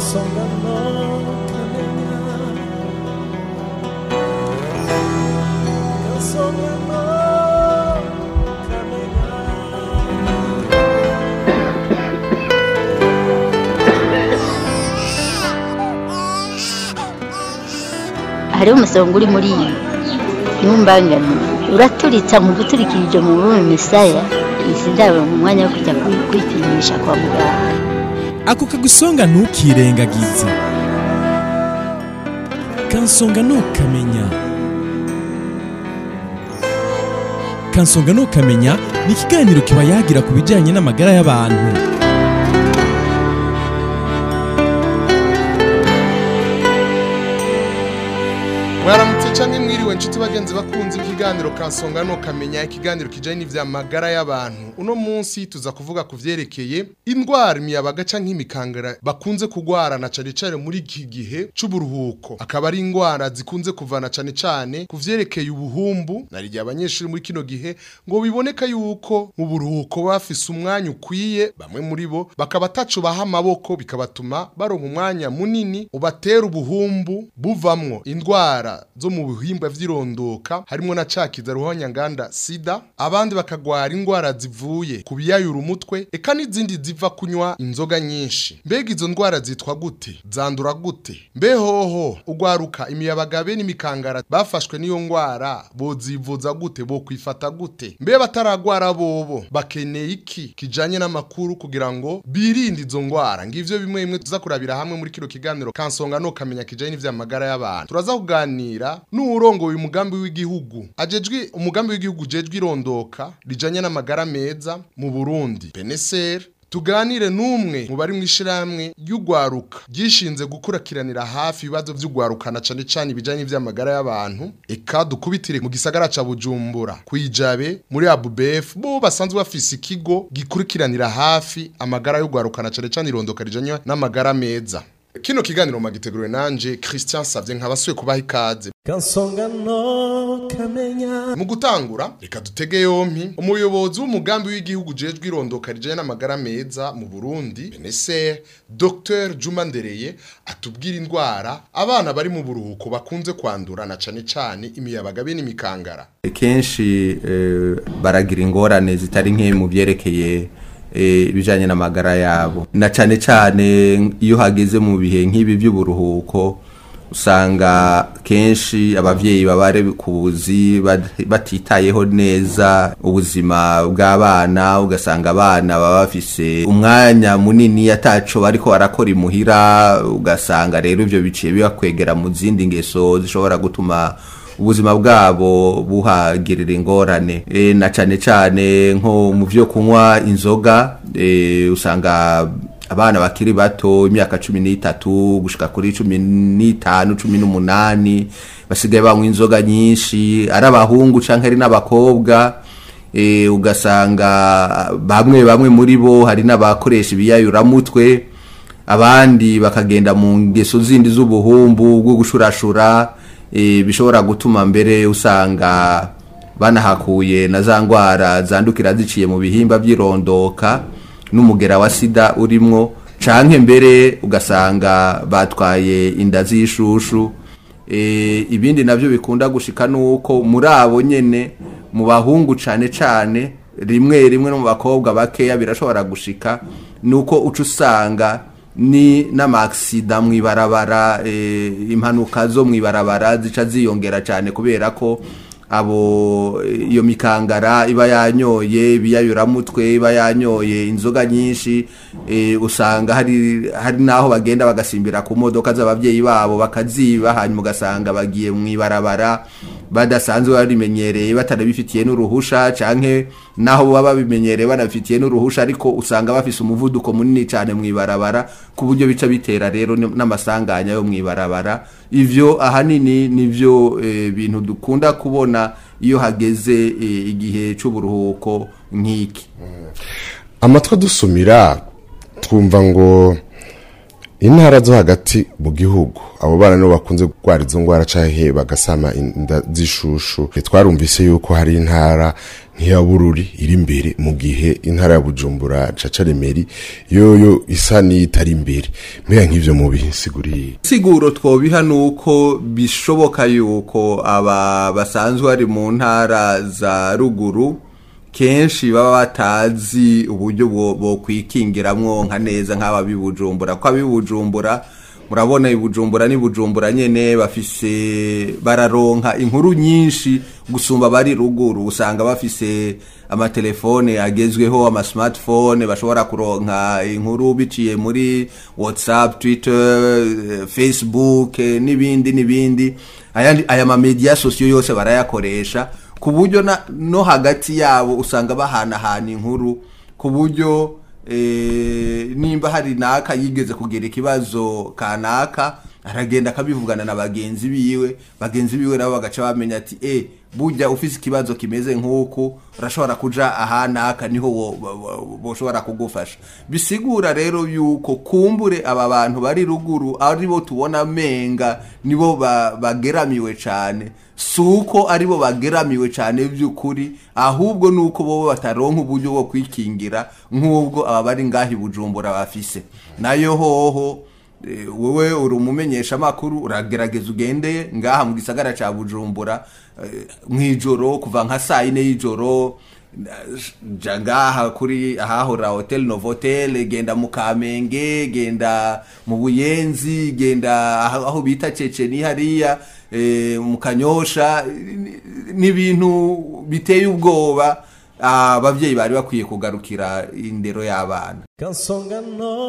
kansonga no kamenya kansonga no kamenya hariho umusonga uri muri iyi ntumbangane uraturitsa mu guturikirije mu bume misaya izi ndabo mu mwanya wo kujya kwi- kwipimisha kwa muganga ako kagusonga ntukirengagize kansonga ntukamenya kansonga ntukamenya ni ikiganiro kiba yagira ku bijyanye n'amagara y'abantu mwaramutse canke mwiriwe nshuti bagenzi bakunze ikiganiro kansonga no kamenya ikiganiro kijanye n'ivya magara y'abantu uno munsi tuza kuvuga ku vyerekeye indwara imiyabaga canke imikangara bakunze kugwarana cane cane muri iki gihe c'uburuhuko akaba ari indwara zikunze kuvana cane cane ku vyerekeye ubuhumbu narigihe abanyeshuri muri kino gihe ngo biboneka yuko mu buruhuko bafise umwanya ukwiye bamwe muri bo bakaba ataco baha amaboko bikabatuma baronka umwanya munini ubatera ubuhumbu buvamwo indwara zo mu bihimba vy'irondoka harimo na cakiza ruhonyanganda sida abandi bakagwara indwara zivuye ku biyayura umutwe eka n'izindi ziva kunywa inzoga nyinshi mbega izo ndwara zitwa gute zandura gute mbe hoho ugwaruka imiyabagabe n'imikangara bafashwe n'iyo ndwara bozivuza gute bokwifata gute mbe bataragwara bobo bakeneye iki kijanye n'amakuru kugira ngo birinde izo ndwara ngivyo bimwe bimwe tuza kurabira hamwe muri kino kiganiro kansonga no kamenya kijanye n'ivy'amagara y'abantu turaza kuganira n'uwurongoye umugambi w'igihugu ajejwe umugambi w'igihugu ujejwe irondoka rijanye n'amagara meza mu Burundi beneser tuganire n'umwe mu bari mu ishirahamwe ry'ugwaruka ryishinze gukurakiranira hafi ibibazo vy'ugwarukana cane cane ibijanye n'ivy'amagara y'abantu eka dukubitire mu gisagara ca Bujumbura kwijabe muri ABUBF bo basanzwe bafise ikigo gikurikiranira hafi amagara y'ugwarukana cane cane irondoka rijanye n'amagara meza kino kiganiro magiteguriwe nanje Christian Savye nkabasuye kubaha ikaze kansonga no kamenya mu gutangura reka dutege yompi umuyobozi w'umugambi w'igihugu ujejwe irondoka rijanye n'amagara meza mu Burundi BNCR Dr Juma Ndereye atubwira indwara abana bari mu buruhuko bakunze kwandura na cane cane imiyabaga be n'imikangara kenshi eh, baragira ingorane zitari nke mu byerekeye eh, ibijanye n'amagara yabo na cane cane iyo hageze mu bihe nk'ibi by'uburuhuko usanga kenshi abavyeyi babare ku buzi bat- batitayeho neza ubuzima bw'abana ugasanga abana baba bafise umwanya munini ataco bariko barakora imuhira ugasanga rero ivyo biciye bibakwegera mu zindi ngeso zishobora gutuma ubuzima bwabo buhagirira ingorane e, na cane cane nko mu vyo kunywa inzoga e, usanga abana bakiri bato imyaka cumi n'itatu gushika kuri cumi n'itanu cumi n'umunani basigaye banywa inzoga nyinshi ari abahungu canke ari n'abakobwa e, ugasanga bamwe bamwe muri bo hari n'abakoresha ibiyayuramutwe abandi bakagenda mu ngeso zindi z'ubuhumbu bwo gushurashura e, bishobora gutuma mbere usanga banahakuye na za ndwara zandukira ziciye mu bihimba by'irondoka n'umugera wa sida urimwo canke mbere ugasanga batwaye inda z'ishushu e, ibindi navyo bikunda gushika nuko muri abo nyene mu bahungu cane cane rimwe rimwe no mu bakobwa bakeya birashobora gushika nuko uca usanga ni n'amaksida mw'ibarabara e, impanuka zo mw'ibarabara zica ziyongera cyane kubera ko abo iyo mikangara iba yanyoye ibiyayuramutwe iba yanyoye inzoga nyinshi e, usanga hari hari naho bagenda bagasimbira ku modoka z'abavyeyi babo bakaziba hanyuma ugasanga bagiye mw'ibarabara badasanzwe barimenyereye batanabifitiye n'uruhusha canke naho baba babimenyereye banabifitiye n'uruhusha ariko usanga bafise umuvuduko munini cyane mw'ibarabara ku buryo bica bitera rero n- n'amasanganya yo mw'ibarabara ivyo ahanini nivyo e, bintu dukunda kubona iyo hageze e, igihe c'uburuhuko nk'iki amatwi adusumira twumva ngo intara zo hagati mu gihugu abo bana nibo bakunze kurwara izo ngwara canke bagasama inda z'ishushu E, twarumvise yuko hari intara nk'iya bururi iri imbere mu gihe intara ya bujumbura caca remeri yoyo isa n'iyitari imbere mbega nk'ivyo mu bisiguriye siguro twobiha nuko bishoboka yuko aba basanzwe bari mu ntara za ruguru kenshi baba batazi uburyo bwo bwo kwikingiramwo nka neza nk'aba bibujumbura ko abibujumbura murabona ibujumbura ni bujumbura nyene bafise bararonka inkuru nyinshi gusumba bari ruguru usanga bafise amatelefone agezweho ama smartphone bashobora kuronka inkuru biciye muri whatsapp twitter eh, facebook eh, n'ibindi n'ibindi ayandi aya ma media sosiyo yose barayakoresha ku buryo na- no hagati yabo usanga bahanahana inkuru ku buryo eh, nimba hari naka yigeze kugira ikibazo kanaka aragenda akabivugana na bagenzi biwe bagenzi biwe nabo bagaca bamenya ati e burya ufise ikibazo kimeze nk'uku urashobora kuja ahanaka niho wo- wo- wo- boshobora kugufasha bisigura rero yuko kumbure aba bantu bari ruguru aribo tubona menga nibo ba- bageramiwe cane suko aribo bageramiwe cane by'ukuri ahubwo nuko bo bataronka uburyo bwo kwikingira nk'ubwo aba bari ngahi bujumbura bafise nayo hoho eh, wowe uri umumenyesha makuru uragerageza ugende ngaha mu gisagara ca bujumbura eh, mw'ijoro kuva nka saa yine y'ijoro ja ngaha kuri ahahora hotel novotel genda mu kamenge genda mu buyenzi genda aho aho bita ceceni hariya eh, mu kanyosha ni- n'ibintu biteye ubwoba abavyeyi bari bakwiye kugarukira indero y'abana kansonga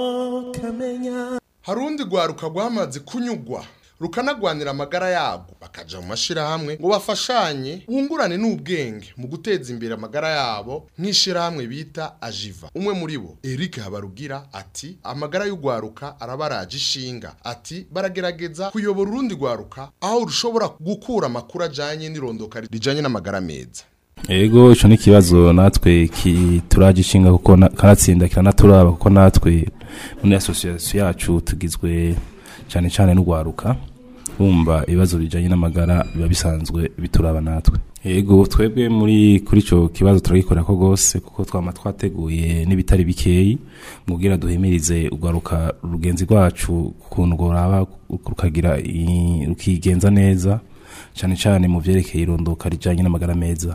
no kamenya harundi rwaruka rwamaze kunyugwa rukanagwanira amagara yabwo bakaja mu mashirahamwe ngo bafashanye bungurane n'ubwenge mu guteza imbere amagara yabo nk'ishirahamwe bita ajiva umwe muri bo Eric Habarugira ati amagara y'urwaruka arabaraje ishinga ati baragerageza kuyobora urundi rwaruka aho rushobora gukura amakuru ajanye n'irondoka rijanye n'amagara meza ego ico ni ikibazo natwe ki- turagishinga kuko na- kanatsinda kiranaturaba kuko natwe muri association yacu tugizwe cyane cyane n'urwaruka bumva ibibazo bijanye n'amagara biba bisanzwe bituraba natwe ego twebwe muri kuri ico kibazo turagikorera ko gose kuko twama twateguye n'ibitari bikeyi mubwira duhimirize urwaruka rugenzi rwacu ukuntu rworaba rukagira i- rukigenza neza cyane cyane mu vyerekeye irondoka rijanye n'amagara meza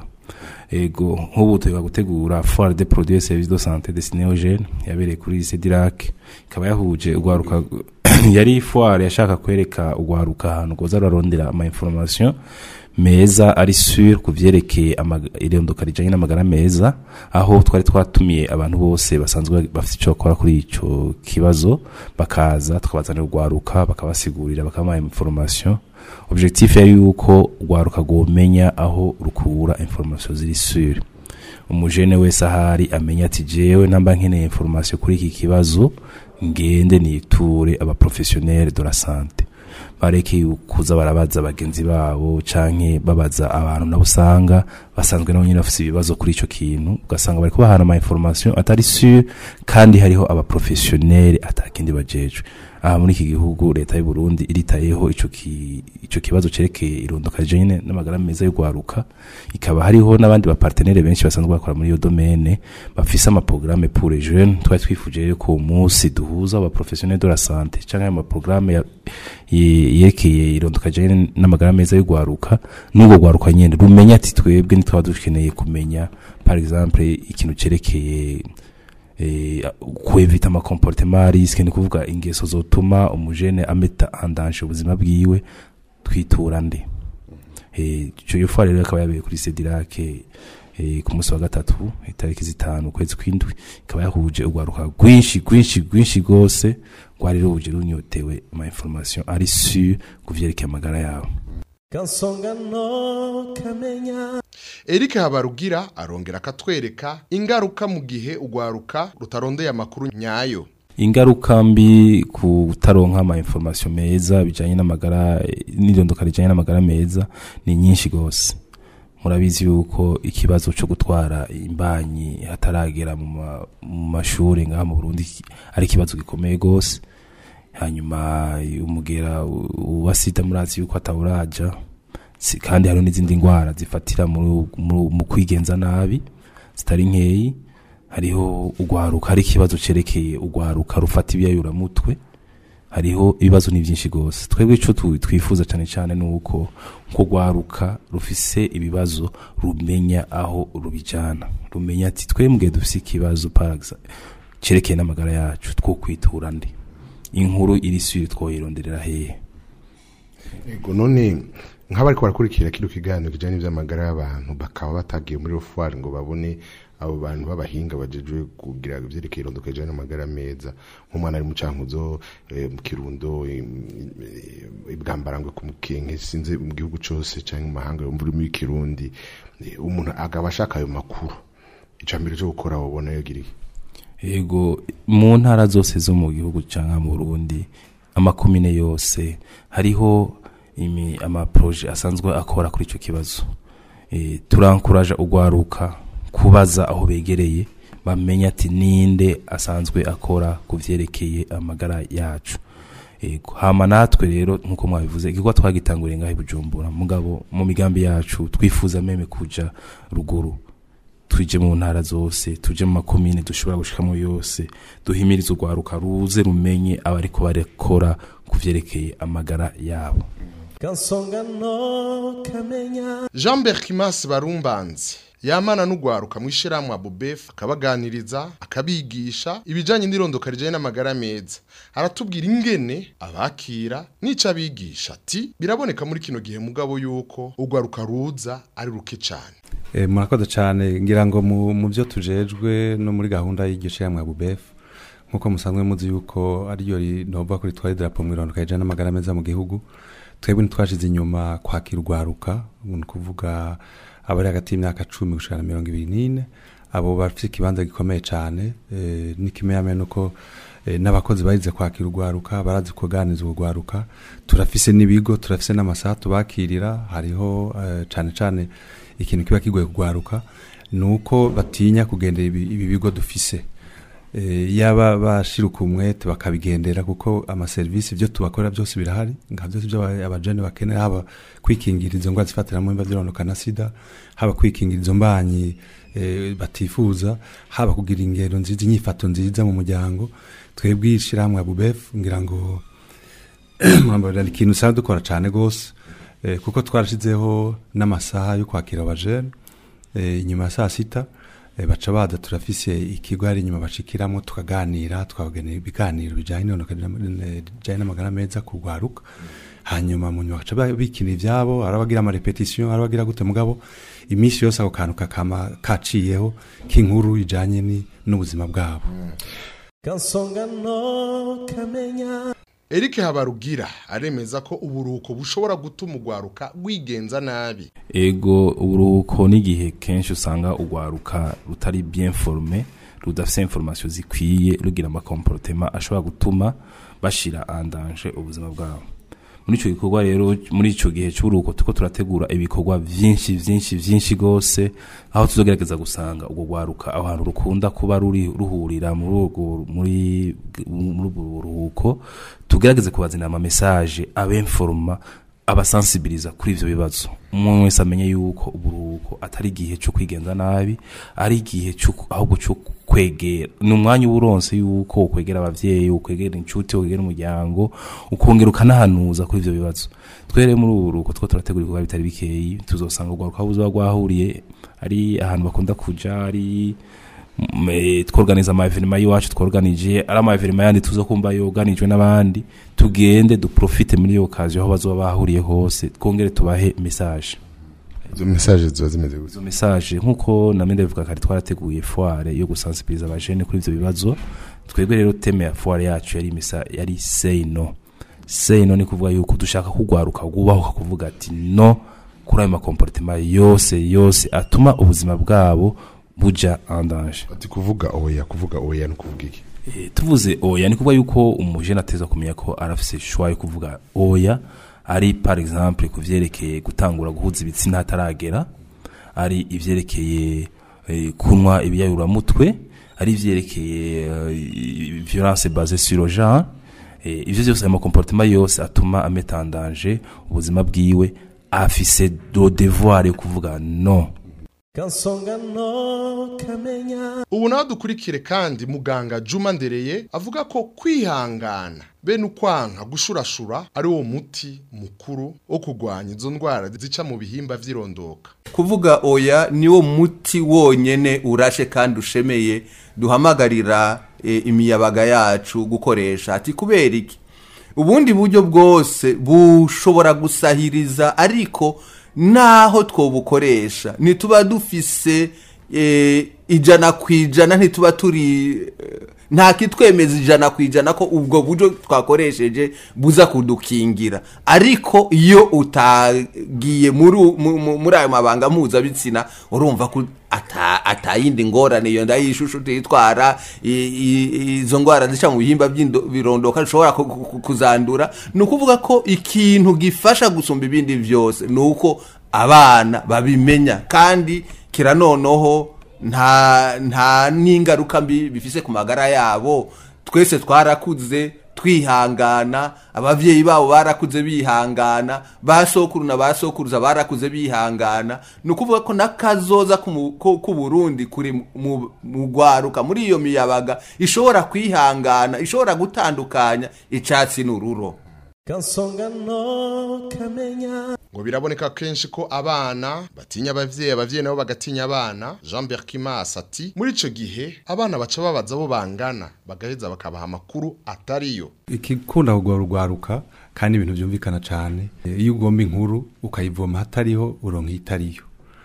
ego nk'ubu tuba gutegura foire de produits et services de santé destinée aux jeunes yabereye kuri lycée Dirac ikaba yahuje urwaruka yari foire yashaka kwereka urwaruka ahantu rwoza rurarondera ama information meza ari sur ku vyerekeye amaga- irondoka rijanye n'amagara meza aho twari twatumiye abantu bose basanzwe bafite ico bakora kuri ico kibazo bakaza tukabazanira urwaruka bakabasigurira bakabaha information objectif yari yuko urwaruka rwomenya aho rukura information ziri sur umujene wese ahari amenya ati jewe namba nkeneye information kuri iki kibazo ngende niture abaprofessionnel de la santé bareke kuza barabaza bagenzi babo canke babaza abantu nabo usanga basanzwe nabo nyine bafise ibibazo kuri ico kintu ugasanga bariko bahana ama information atari sur kandi hariho abaprofessionnel atakindi bajejwe aha muri iki gihugu leta y'u Burundi iritayeho ico ki, ico kibazo cerekeye irondoka rijanye n'amagara meza y'urwaruka ikaba hariho n'abandi bapartenere benshi basanzwe bakora muri iyo domaine bafise ama programme pour les jeunes twari twifuje ko umunsi duhuza aba professionnels de la santé canke ama programme ya- ye- yerekeye irondoka rijanye n'amagara meza y'urwaruka n'ubwo rwaruka nyene rumenya ati twebwe ntitwaba dukeneye kumenya par exemple ikintu cerekeye eh, kwevita ama comportement à risque ni kuvuga ingeso zotuma umujene ameta andanje ubuzima bwiwe twitura nde eh cyo yo rero akaba yabereye kuri Cedirac eh ku munsi wa gatatu itariki zitanu kwezi kwindwi ikaba yahuje urwaruka rwinshi rwinshi rwinshi gose rwari ruje runyotewe ama information ari sur kuvyerekeye amagara yabo kansonga no kamenya Eric Habarugira arongera akatwereka ingaruka mu gihe urwaruka rutarondeye amakuru nyayo ingaruka mbi ku kutaronka ama information meza bijanye n'amagara n'irondoka rijanye n'amagara meza ni nyinshi gose murabizi yuko ikibazo cyo gutwara imbanyi hataragera mu ma- mu mashuri ngaha mu Burundi ki- ari ikibazo gikomeye gose hanyuma umugera wa sida murazi yuko atawuraja Si- kandi hariho n'izindi ndwara zifatira mu mu- mu kwigenza nabi zitari nkeyi hariho ugwaruka hari ikibazo cerekeye ugwaruka rufata ibyayuramutwe hariho ibibazo ni byinshi rwose twebwe icyo tu- twifuza cyane cyane ni uko ko rwaruka rufise ibibazo rumenya aho rubijyana rumenya ati twembwe dufise ikibazo paragisa cyerekeye n'amagara yacu two kwitura ndi inkuru iri suri twoyironderera hehe Ego none nk'abariko barakurikira kino kiganiro kijanye n'ivy'amagara y'abantu bakaba batagiye muri rofwari ngo babone abo bantu b'abahinga bajejwe kugira ivyerekeye irondoka rijanye n'amagara meza nk'umwana ari mu cankuzo eh, mu kirundo eh, eh, ibwambarangwe ku mukenke sinze mu gihugu cose canke mu mahanga yo muri muri kirundi eh, umuntu agaba ashaka ayo makuru icambere cyo gukora wobona yogiriye yego mu ntara zose zo mu gihugu cyangwa mu Burundi amakomine yose hariho imi amaproje asanzwe akora kuri icyo kibazo e, turankuraje ugwaruka kubaza aho begereye bamenya ati ninde asanzwe akora ku vyerekeye amagara yacu Ego, hama natwe rero nkuko mwabivuze igikorwa twagitanguriye ngaho i Bujumbura mugabo mu migambi yacu twifuza meme kuja ruguru tuje mu ntara zose tuje mu makomine dushobora gushikamo yose duhimirize urwaruka ruze rumenye abariko barekora ku vyerekeye amagara yabo kansonga no kamenya jean berkimas barumbanzi yamana n'ugwaruka mu ishyirahamwe abubef akabaganiriza akabigisha ibijyanye n'irondoka rijyanye n'amagara meza aratubwira ingene abakira n'icyo abigisha ati biraboneka muri kino gihe mugabo yuko ugwaruka ruza ari ruke cyane Eh, murakoze cyane ngira ngo mu mu byo tujejwe no muri gahunda y'igice ya mwabubef nkuko musanzwe muzi yuko ariyo rinova kuri twari drapo mu irondoka rijana n'amagara meza mu gihugu twebwe ntitwashize inyuma kwakira urwaruka ni ukuvuga abari hagati y'imyaka cumi gushika na mirongo ibiri n'ine abo bafite ikibanza gikomeye cyane eh, n'ikimenyamenya nuko eh, n'abakozi barize kwakira urwaruka barazi kuganiriza urwaruka turafise n'ibigo turafise n'amasaha tubakirira hariho eh, cane cane ikintu kiba kigoye kugwaruka ni uko batinya kugendera ibi, ibi bigo dufise e, yaba bashiruka umwete bakabigendera kuko amaserivisi ibyo tubakora byose birahari nka byose ibyo aba- abajene bakenera haba kwikingira izo ndwara zifatira mu mba zironoka na sida haba kwikingira izo mbanyi e, batifuza haba kugira ingero nziza inyifato nziza mu muryango twebwe ishyirahamwe abubef ngira ngo murambara ni ikintu usanga dukora cyane rwose eh, kuko twarashizeho n'amasaha yo kwakira abajene eh, inyuma ya saa sita eh, baca baza turafise ikigo hari inyuma bashikiramo tukaganira tukabagenera ibiganiro bijyanye n'ihonoka rijyanye n'amagara meza kurwaruka hanyuma mu nyuma baca ba- bikina ivyabo hari abagira amarepetisiyo hari abagira gute mugabo iminsi yose ako kantu kakama kaciyeho k'inkuru ijyanye ni- n'ubuzima bwabo kansonga no kamenya Eric Habarugira aremeza ko uburuhuko bushobora gutuma ugwaruka rwigenza nabi ego uburuhuko n'igihe kenshi usanga urwaruka rutari bien forme rudafite information zikwiye rugira amakomporotema ashobora gutuma bashira andanje ubuzima bwabo muri icyo gikorwa rero muri icyo gihe cy'uburuhuko tuko turategura ibikorwa byinshi byinshi byinshi rwose aho tuzogerageza gusanga ubwo rwaruka aho hantu rukunda kuba ruri ruhurira muri urwo muri muri ubwo buruhuko tugerageze kubazanira ama message abenforma abasensibiliza kuri ivyo bibazo umwe wese amenye yuko uburuhuko atari igihe cyo kwigenza nabi ari igihe cyo ahubwo cyo kwegera ni umwanya uburonse yuko ukwegera abavyeyi ukwegera inshuti ukwegera umuryango ukongera ukanahanuza kuri ivyo bibazo twere muri ubu buruhuko two turategura ibikorwa bitari bikeyi tuzosanga urwaruka buzoba rwahuriye ari ahantu bakunda kuja ari mm, eh, tworganiza ama evenema y'iwacu tworganije ari ama evenema yandi tuzokumva yoganijwe n'abandi tugende duprofite muri iyo okaziyo aho bazoba bahuriye hose twongere tubahe message izo message ziba zimeze gutya izo message nkuko na mende bivuga kare twarateguye foire yo gusensibiliza abajene kuri ivyo bibazo twebwe rero teme ya foire yacu yari misa yari say no say no ni kuvuga yuko dushaka kugwaruka gubaho kuvuga ati no kuri ayo makomportema yose yose atuma ubuzima bwabo buja en danger ati kuvuga oya kuvuga oya no kuvuga iki Eh, tuvuze oya ni kuvuga yuko umujene ateza kumenya ko arafise shwa yo kuvuga oya ari par exemple ku vyerekeye gutangura guhuza ibitsina hataragera ari ivyerekeye eh, kunywa ibiyayuramutwe ari ivyerekeye eh, violence basée sur le genre eh, ivyo vyose ayo makomportema yose atuma ameta en danger ubuzima bwiwe afise do devoir yo kuvuga no kansonga no kamenya ubu nawe dukurikire kandi muganga juma ndereye avuga ko kwihangana bene ukwanka gushurashura ari wo muti mukuru wo kurwanya izo ndwara zica mu bihimba vy'irondoka kuvuga oya niwo muti wonyene urashe kandi ushemeye duhamagarira e, imiyabaga yacu gukoresha ati kubera iki ubundi buryo bwose bushobora gusahiriza ariko naho twobukoresha ntituba dufise e, ijana ku ijana ntituba turi e, nta kitwemeza ijana ku ijana ko ubwo buryo twakoresheje buza kudukingira ariko iyo utagiye muri u- mu- mu- muri ayo mabanga mpuzabitsina urumva ko ata- atayindi ngorane iyo nda y'ishusho tuyitwara i- i- izo ndwara zica mu bihimba by'indo- birondoka zishobora ku- ku- kuzandura ni ukuvuga ko ikintu gifasha gusumba ibindi byose ni uko abana babimenya kandi kira noneho nta nta n'ingaruka mbi bifise ku magara yabo twese twarakuze twihangana abavyeyi babo barakuze bihangana ba sokuru na ba sokuruza barakuze bihangana ni ukuvuga ko n'akazoza k'umu- ko- k'uburundi kuri mu mu rwaruka muri iyo miyabaga ishobora kwihangana ishobora gutandukanya icatsi n'ururo kansonga no kamenya ngo biraboneka kenshi ko abana batinya abavyeyi abavyeyi nabo bagatinya abana Jean Berkimas ati muri ico gihe abana baca babaza bo bangana bagaheza bakabaha amakuru atariyo ikikunda kugwa rugwaruka kandi ibintu byumvikana cyane Eh, iyo ugomba inkuru ukayivoma hatariho uronka itariyo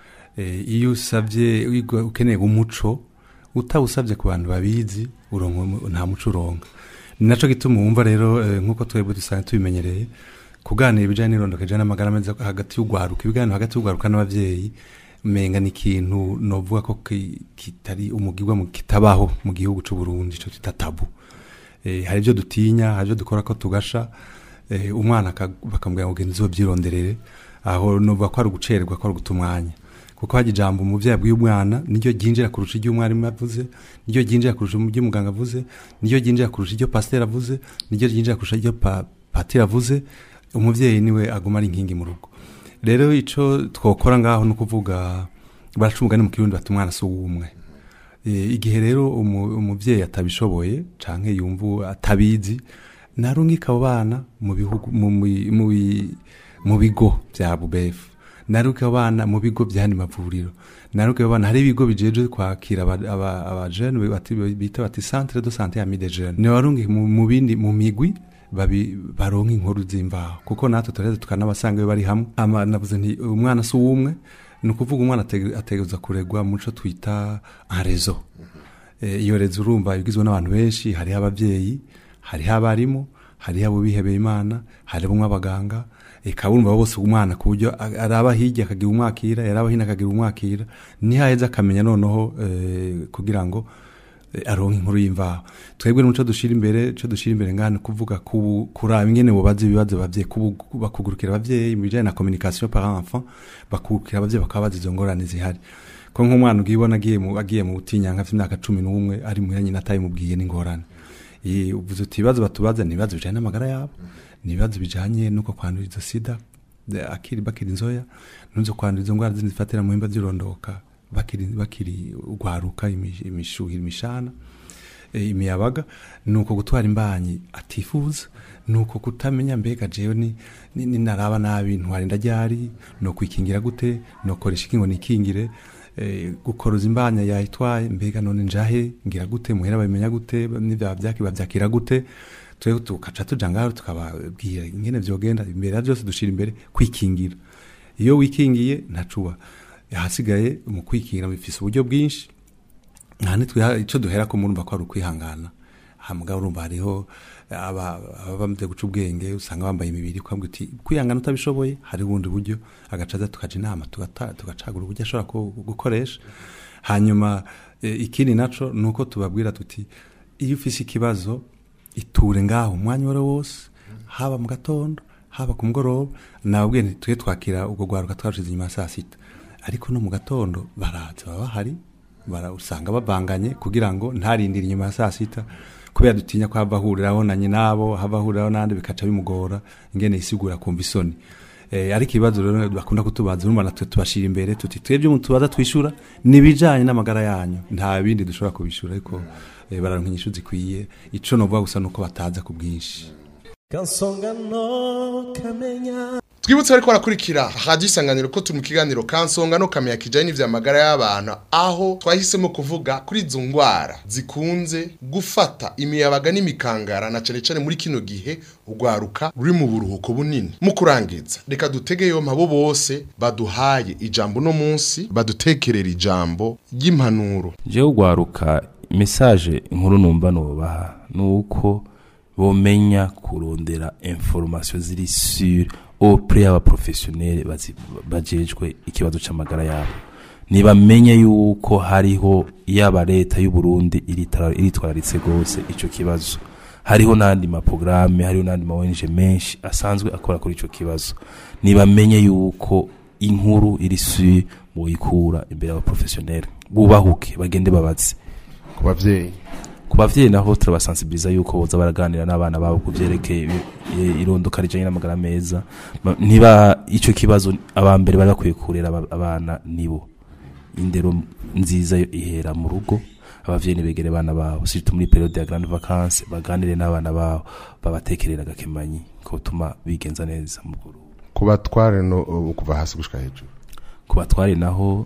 Eh, iyo usabye wiga- ukeneye umuco utawusabye ku bantu babizi uronka umu- nta muco uronka ni naco gituma wumva rero eh, nk'uko twebwe dusanzwe tubimenyereye kuganira ibijyanye n'irondoka ijana n'amagara meza hagati y'ugwaruka ibiganiro hagati y'ugwaruka n'abavyeyi menga ni ikintu novuga ko ki- kitari umugirwa mu- kitabaho mu gihugu c'u Burundi ico twita tabu eh, hari ibyo dutinya hari ibyo dukora ko tugasha eh, umwana aka- bakamubwira ngo genda uzobyironderere aho novuga ko ari ugucererwa ko ari uguta umwanya kuko hajya ijambo umuvyeyi abwiye umwana niryo ryinjira kurusha iryo umwarimu avuze niryo ryinjira kurusha iryo muganga avuze niryo ryinjira kurusha iryo pasiteri avuze niryo ryinjira kurusha iryo pa, patiri avuze umuvyeyi niwe aguma ari inkingi mu rugo rero ico twokora ngaho ni ukuvuga baraca umugani mu kirundi bati umwana si uw'umwe Eh, igihe rero umu- umuvyeyi atabishoboye canke yumva atabizi narungika abo bana mu bihugu mu- mu- mu bi- mu bigo vya bubefu narungika abo bana mu bigo vy'andi mavuriro narungika abo bana hari ibigo bijejwe kwakira aba- aba- abajene bati- bita bati centre de santé ami des jeunes nibarungika mu mu bindi mu migwi babi baronka inkuru z'imvaho kuko natwe turaheza tukanabasanga iyo bari hamwe ama navuze nti umwana si uwumwe ni ukuvuga umwana atege- ategerezwa kuregwa mu co twita un réseau Eh, iyo rezo urumva igizwe n'abantu benshi hariho abavyeyi hariho abarimu hariho abo bihebeye imana hariho abaganga eka urumva bose umwana ku buryo a- araba hirya akagira umwakira yaraba hino akagira umwakira nihaheza akamenya noneho eh, kugira ngo eh, aronke inkuru y'imvaho twebwe n'umuco dushira imbere co dushira imbere ngana kuvuga ku- kuraba ingene bobaza ibibazo abavyeyi kubu- bakugurukira abavyeyi mu bijanye na communication par enfant bakugurukira abavyeyi bakabaza izo ngorane zihari ko nk'umwana ugibona agiye mu agiye mu butinyanka afite imyaka cumi n'umwe ari muhira nyina atayimubwiye n'ingorane Eh, uvuze uti ibibazo batubaza ni ibibazo bijanye n'amagara yabo ni ibibazo bijanye n'uko kwandura izo sida eh, akiri bakiri inzoya n'uzo kwandura izo ndwara zindi zifatira mu bihimba by'irondoka bakiri bakiri ugwaruka imi- imishuhira imishana eh, imiyabaga nuko gutwara imbanyi atifuza nuko kutamenya mbega jewe ni, ni, ni naraba nabi ntwarinda ryari no kwikingira gute no koresha ikingo nikingire eh, gukoroza imbanya yayitwaye mbega none njahe ngira gute muhera babimenya gute n'ivya vyaki bavyakira gute twe tukaca tuja ngaho tukababwira ingene vyogenda imbere ya byose dushira imbere kwikingira iyo wikingiye ntacuba hasigaye mu kwikingira bifise uburyo bwinshi nta nitwe icyo duhera ko murumva ko ari ukwihangana hamwe urumva hariho aba aba bamaze guca ubwenge usanga bambaye imibiri kwambwa uti kwihangana utabishoboye hari ubundi buryo agacaza tukaja inama tugata- tugacagura uburyo ashobora ku- gukoresha hanyuma eh, ikindi naco ni uko tubabwira tuti iyo ufise ikibazo iture ngaho umwanya uwo ari wo wose haba mu gatondo haba ku mugoroba nababwiye nti tujye twakira ubwo rwaruka twashize inyuma ya saa sita ariko no mu gatondo baraza baba bahari bara- usanga bavanganye kugira ngo ntarindire inyuma ya saa sita kubera dutinya ko hava ahuriraho na nyinabo hava ahuriraho n'andi bikaca bimugora ingene isigura kumva isoni Eh, ariko ibibazo rero bakunda kutubaza urumva natwe tubashira imbere tuti twebwe mu tubaza twishura nibijanye n'amagara yanyu nta bindi dushobora kubishura ariko eh, bararonka inyishu zikwiye ico novuga gusa nuko bataza ku bwinshi kansonga no kamenya twibutse ariko barakurikira radiyo isanganiro ko turi mu kiganiro kansonga no kamenya kijyanye n'iby'amagara y'abantu aho twahisemo kuvuga kuri izo ndwara zikunze gufata imiyabaga n'imikangara na cyane cyane muri kino gihe urwaruka ruri mu buruhuko bunini mu kurangiza reka dutege yompa bo bose baduhaye ijambo uno munsi badutekerera ijambo ry'impanuro jewe ugwaruka message inkuru numva nobaha nuko bomenya kurondera information ziri sur auprès y'aba professionnels bazi- bajejwe ikibazo c'amagara yabo nibamenye yuko hariho yaba leta y'u Burundi iritara- iritwararitse gose ico kibazo hariho n'andi maprograme hariho n'andi ma ONG menshi asanzwe akora kuri ico kibazo nibamenye yuko inkuru iri sur boyikura imbere y'aba professionnels bubahuke bagende babaze ku bavyeyi ku bavyeyi naho turabasensibiliza yuko boza baraganira n'abana babo ku vyerekeye i- irondoka rijanye n'amagara meza Ma- niba ico kibazo abambere bari bakwiye kurera aba- abana nibo indero nziza yo ihera mu rugo abavyeyi nibegere abana babo surtout muri periode ya grande vacances baganire n'abana babo babatekerera agakemanyi ko tuma bigenza neza mu Burundi ku batware no uh, kuva hasi gushika hejuru ku batware naho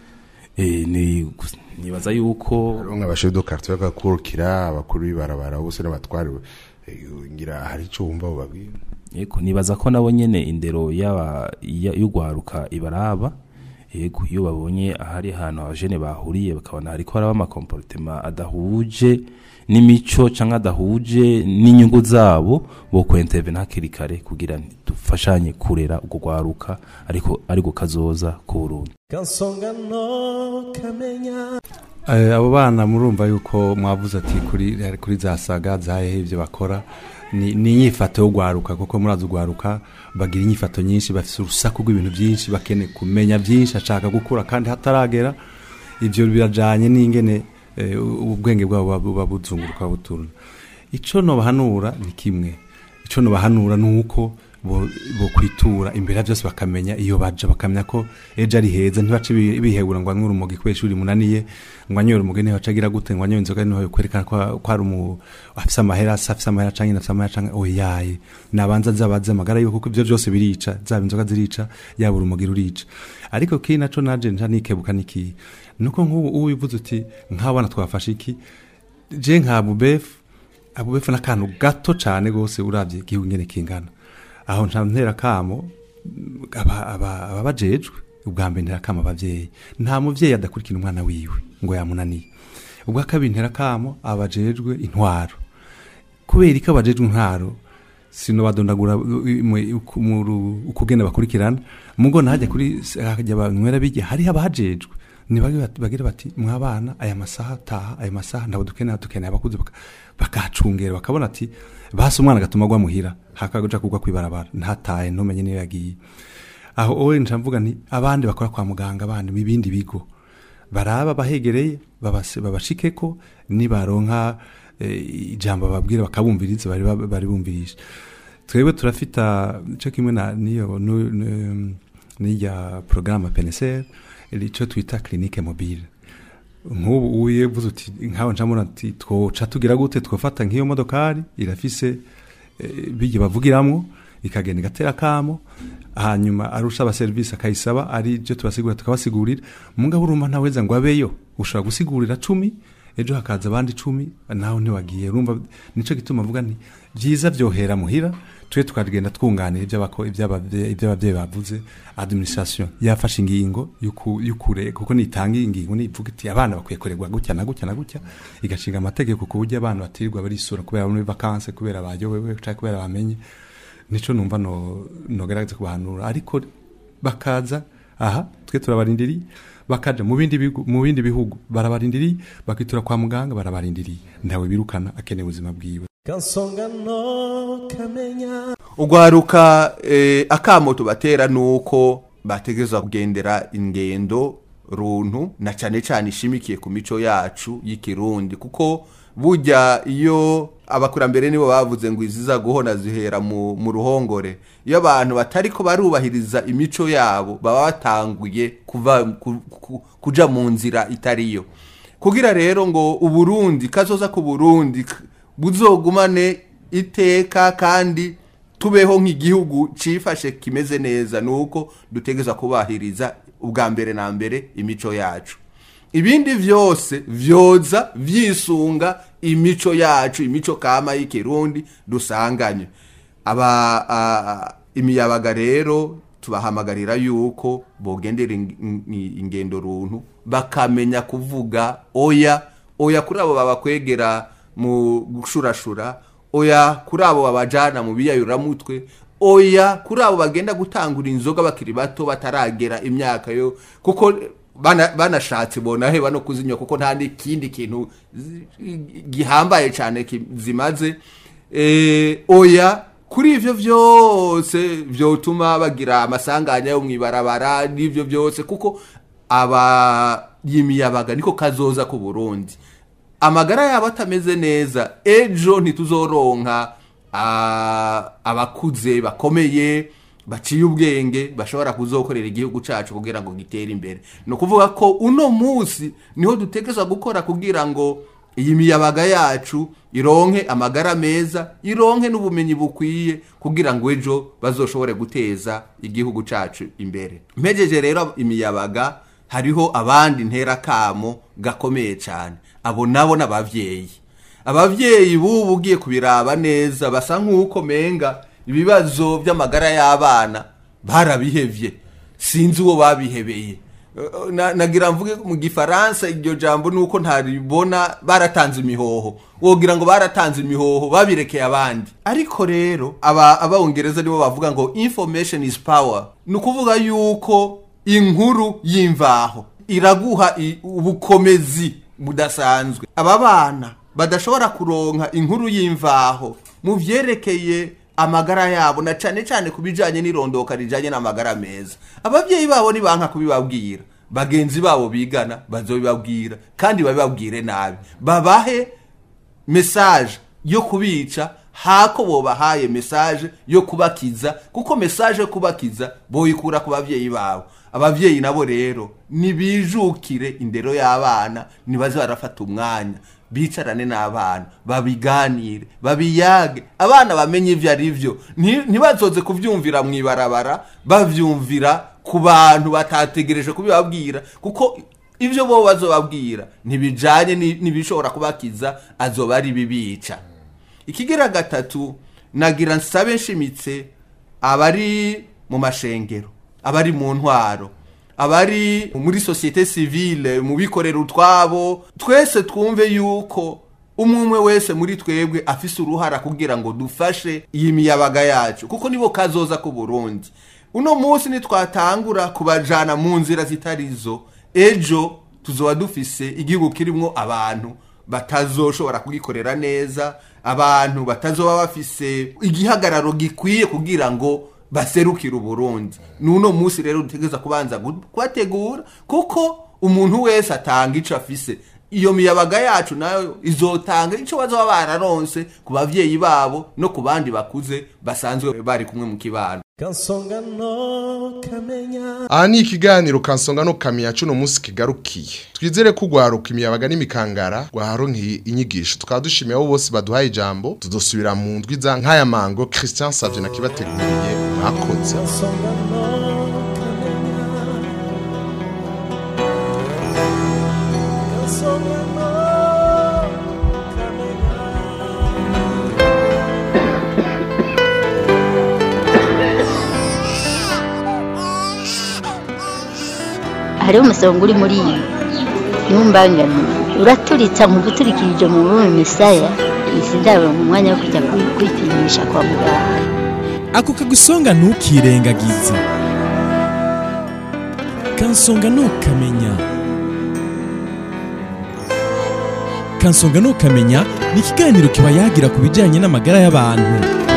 eh, ni nibaza yuko hariho nk'abashefu do quartier bagakurukira abakuru b'ibarabara bose n'abatware eh, ngira hari ico wumva bobabwira yego nibaza ko nabo nyene indero yaba ya- y'ugwaruka ibaraba yego iyo babonye ahari ahantu abajene bahuriye bakabona hariko haraba amakomportema adahuje n'imico canke adahuje n'inyungu zabo bo kwentevena hakiri kare kugira nti dufashanye kurera ubwo gwaruka ariko ariko kazoza ku Burundi kansonga no kamenya Eh, abo bana murumva yuko mwavuze ati kuri kuri za saga zahehe ibyo bakora ni ni inyifato yo gwaruka kuko murazi ugwaruka bagira inyifato nyinshi bafite urusaku rw'ibintu byinshi bakene kumenya byinshi ashaka gukura kandi hataragera ibyo birajanye n'ingene eh, ubwenge bwabo buba buzunguruka buturuna ico nobahanura ni kimwe ico nobahanura ni uko bo bo kwitura imbere ya byose bakamenya iyo baja bakamenya ko ejo ari heza ntibace bi- bihegura ngo anywe urumogi kubera ishuri munaniye ngo anywe urumogi ntibaca agira gute ngo anywe inzoga niho kwerekana ko ko ari umu afise amahera asa afise amahera canke afise amahera canke oyaye nabanza zabaze amagara yuko kuko ivyo byose birica zaba inzoga zirica yaba urumogi rurica ariko kiri naco naje nta nikebuka niki nuko nk'ubu uwivuze uti nk'abana twafashe iki je nka bubefu abubefu n'akantu gato cyane rwose urabye igihugu nyine kingana aho nta ntera kamo aba- aba- ababajejwe ubwa mbere ntera kamo abavyeyi nta muvyeyi adakurikira umwana wiwe ngo yamunaniye ubwa kabiri ntera kamo abajejwe intwaro kubera ko abajejwe intwaro sino badondagura ukugenda bakurikirana mugo nahajya kuri hajya banywera bijya hari abajejwe bagira bati mwabana aya masaha taha aya masaha ntabwo dukeneye dukeneye abakuze baka- bakahacungera bakabona ati basi umwana agatuma agwa muhira hakaja kugwa kwibarabara ntataye ntumenye niyo yagiye aho owe nca mvuga nti abandi bakora kwa muganga abandi mu bindi bigo baraba bahegereye babase- babashikeko nibaronka eh, ijambo bababwira bakabumviriza bari ba- bari bumvirisha twebwe turafita cyo kimwe na niyo nu- nu- n'irya porogaramu peneseri icyo twita kirinike mobile nk'ubu uyevuze uti nkaho ncamura ati twoca tugira gute twofata nk'iyo modokari irafise eh, bijya bavugiramwo ikagenda igatera kamo hanyuma arusha abaserivisi akayisaba ari byo tubasigurira tukabasigurira mugabo urumva ntaweza ngo abeyo ushobora gusigurira cumi ejo hakaza abandi icumi nawe ntiwagiye urumva nicyo gituma mvuga nti byiza byohera muhira twe tukagenda twunganira iby'abako- iby'abavye- iby'ababyeyi bavuze administration yafashe ingingo y'uku- y'ukure kuko nitanga ingingo nivuga iti abana bakwiye kurerwa gutya na gutya na gutya igashinga amategeko ku buryo abana batirirwa barisura kubera bari muri vacances kubera baryohewe cyangwa kubera bamenye nico numva no nogerageza kubahanura ariko bakaza aha twe turabarindiriye bakaja mu bindi bihugu mu bindi bihugu barabarindiriye bakitura kwa muganga barabarindiriye ntawe birukana akeneye ubuzima bwiwe kansonga no kamenya ugwaruka eh, akamo tubatera nuko bategerezwa kugendera ingendo runtu na cyane cyane ishimikiye ku mico yacu y'ikirundi kuko burya iyo abakurambere nibo bavuze ngo iziza guhona zihera mu, mu ruhongore iyo abantu batari ko barubahiriza imico yabo baba batanguye kuva ku, ku, kuja mu nzira itariyo kugira rero ngo uburundi kazoza ku burundi k- buzogumane iteka kandi tubeho nk'igihugu cifashe kimeze neza nuko dutegeza kubahiriza ubwa mbere na mbere imico yacu ibindi vyose vyoza vyisunga imico yacu imico kama y'ikirundi dusanganye aba a- imiyabaga rero tubahamagarira yuko bogendera ing- ing- ingendo runtu bakamenya kuvuga oya oya kuri abo babakwegera mu gushurashura oya kuri abo babajana mu biyayuramutwe oya kuri abo bagenda gutangura inzoga bakiri bato bataragera imyaka yo kuko bana- banashatse bona heba no kuzinywa kuko nta n'ikindi kintu zi- gihambaye cyane ki- zimaze eh, oya kuri ivyo vyose vyotuma bagira amasanganya yo mwibarabara n'ivyo vyose kuko aba yimiyabaga niko kazoza ku Burundi amagara yabo atameze neza ejo ntituzoronka ah, abakuze bakomeye baciye ubwenge bashobora kuzokorera igihugu cacu kugira ngo gitere imbere ni ukuvuga ko uno munsi niho dutegerezwa gukora kugira ngo iyi miyabaga yacu ironke amagara meza ironke n'ubumenyi bukwiye kugira ngo ejo bazoshobore guteza igihugu cacu imbere mpejeje rero imiyabaga hariho abandi nterakamo gakomeye cyane abo nabo n'abavyeyi abavyeyi bubu ugiye kubiraba neza basa nk'uko menga ibibazo by'amagara y'abana barabihevye sinzi uwo babihebeye Eh, na- nagira mvuge mu gifaransa iryo jambo nuko ntaribona baratanze imihoho wogira ngo baratanze imihoho babirekeye abandi ariko rero aba abongereza nibo bavuga ngo information is power ni ukuvuga yuko inkuru y'imvaho iraguha i- ubukomezi budasanzwe aba bana badashobora kuronka inkuru y'imvaho mu vyerekeye amagara yabo na cane cane ku bijanye n'irondoka rijanye n'amagara meza abavyeyi babo nibanka kubibabwira bagenzi babo bigana bazobibabwira kandi babibabwire nabi babahe message yo kubica hako bobahaye message yo kubakiza kuko message yo kubakiza boyikura ku bavyeyi babo abavyeyi nabo rero nibijukire indero y'abana nibaze barafata umwanya bicarane n'abana babiganire babiyage abana bamenye ivyo ari vyo Nti- ntibazoze kuvyumvira mw'ibarabara bavyumvira ku bantu batategereje kubibabwira kuko ivyo bo bazobabwira ntibijanye ni- n'ibishobora kubakiza azoba ari bibica ikigira gatatu nagira nsabe nshimitse abari mu mashengero abari mu ntwaro abari muri societe civile mu bikorera utwabo twese twumve yuko umwe umwe wese muri twebwe afise uruhara kugira ngo dufashe iyi miyabaga yacu kuko nibo kazoza ku Burundi uno munsi nitwatangura kubajana mu nzira zitarizo ejo tuzoba dufise igihugu kirimwo abantu batazoshobora kugikorera neza abantu batazoba bafise igihagararo gikwiye kugira ngo baserukire uburundi nuno munsi rero dutegereza kubanza gu- kubategura kuko umuntu wese atanga ico afise iyo miyabaga yacu nayo izotanga ico bazoba bararonse ku bavyeyi babo no ku bandi bakuze basanzwe bari kumwe mu kibano kansonga no kamenya aha ni ikiganiro kansonga no kamenya cuno munsi kigarukiye twizere ko ugwaruka imiyabaga n'imikangara gwaharonkeye inyigisho tukaba dushimiye abo bose baduhaye ijambo tudosubira mu ndwi za nk'aya mango christian savye nakibateguriye mwakoze kansonga no kamenya kansonga no kamenya hariho umusonga uri muri iyi ntumbangane uraturitsa mu guturikirije mu rurimi misaya izi ndabo mu mwanya wo kujya kwi- kwipimisha kwa muganga ako kagusonga ntukirengagize kansonga ntukamenya kansonga ntukamenya ni ikiganiro kiba yagira ku bijyanye n'amagara y'abantu